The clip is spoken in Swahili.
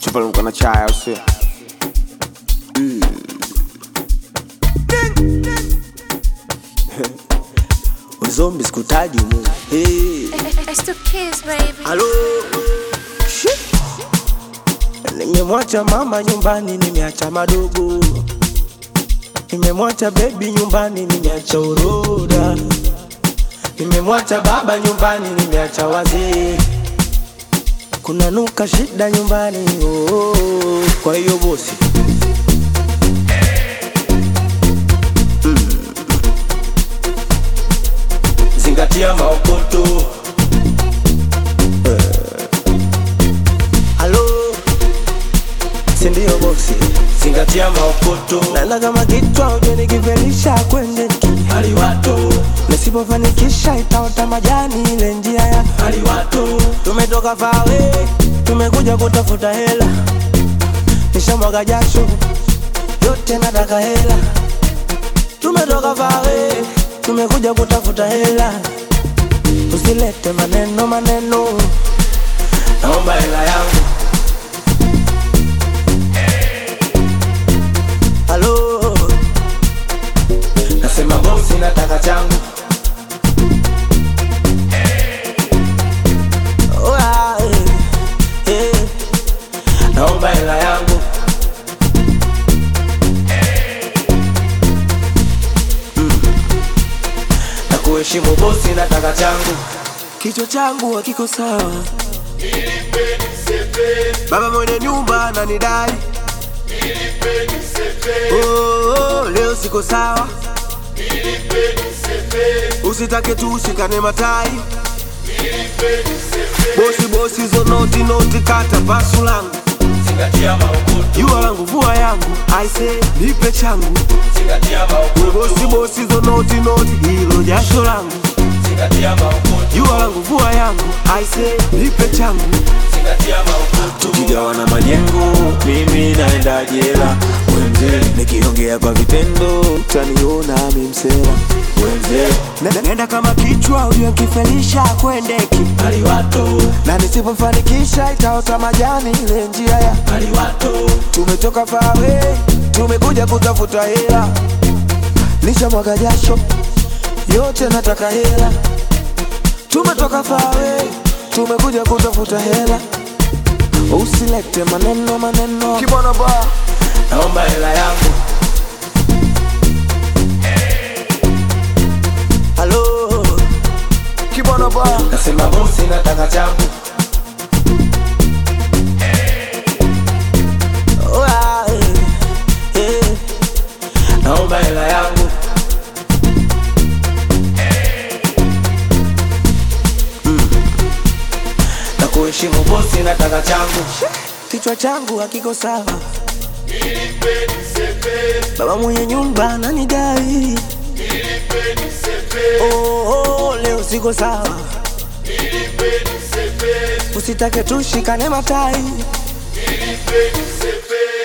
Tupaluka na chai au sio? Uzombi sikutaji mu. Hey. It's the kids, baby. Halo. Shit. Nimemwacha mama nyumbani, nimeacha madogo. Nimemwacha baby nyumbani, nimeacha uroda. Nimemwacha baba nyumbani, nimeacha wazee. Kuna nuka shida nyumbani, oh, oh, oh. Kwa hiyo bosi zingatia maokoto. Halo, sindio bosi? Zingatia maokoto. Nana kama kichwa uje nikivelisha kwende haliwato, nisipofanikisha itaota majani ile njia ya haliwato. Tumetoka fawe, tumekuja kutafuta hela, nishamwaga jasho yote nataka hela. Tumetoka fawe, tumekuja kutafuta hela, usilete maneno maneno, naomba hela yangu. Halo, nasema bosi, nataka changu. Oh, ah, eh, eh, naomba hela yangu. Mm. Na kuheshimu bosi, nataka changu. Kichwa changu hakiko sawa, baba mwenye nyumba ananidai Oh, oh, leo siko sawa, usitake tu ushikane matai. Bosi bosi, zo noti noti, kata pasu langu, jua langu, vua yangu, aise nipe changu. We bosi bosi, zo noti noti, hilo jasho langu, jua langu, vua yangu, aise nipe changu. tukigawana majengo, mimi naenda jela. Wenze nikiongea kwa vitendo, utaniona mimsela. Wenze Na- Nenda kama kichwa uliokifelisha kwendeki na nisipofanikisha itaota majani ile njia ya tumetoka fawe tumekuja kutafuta hela nishamwaga jasho yote nataka hela tumetoka fawe tumekuja kutafuta hela usilete maneno maneno kibwana ba naomba hela yangu halo kibwana ba nasema bosi nataka changu Oh, ah, eh, eh, naomba hela yangu Mm. na kuheshimu bosi nataka changu kichwa changu hakiko sawa baba mwenye nyumba ananidai oh, oh, leo siko sawa usitake tushikane matai Nilipeni sepe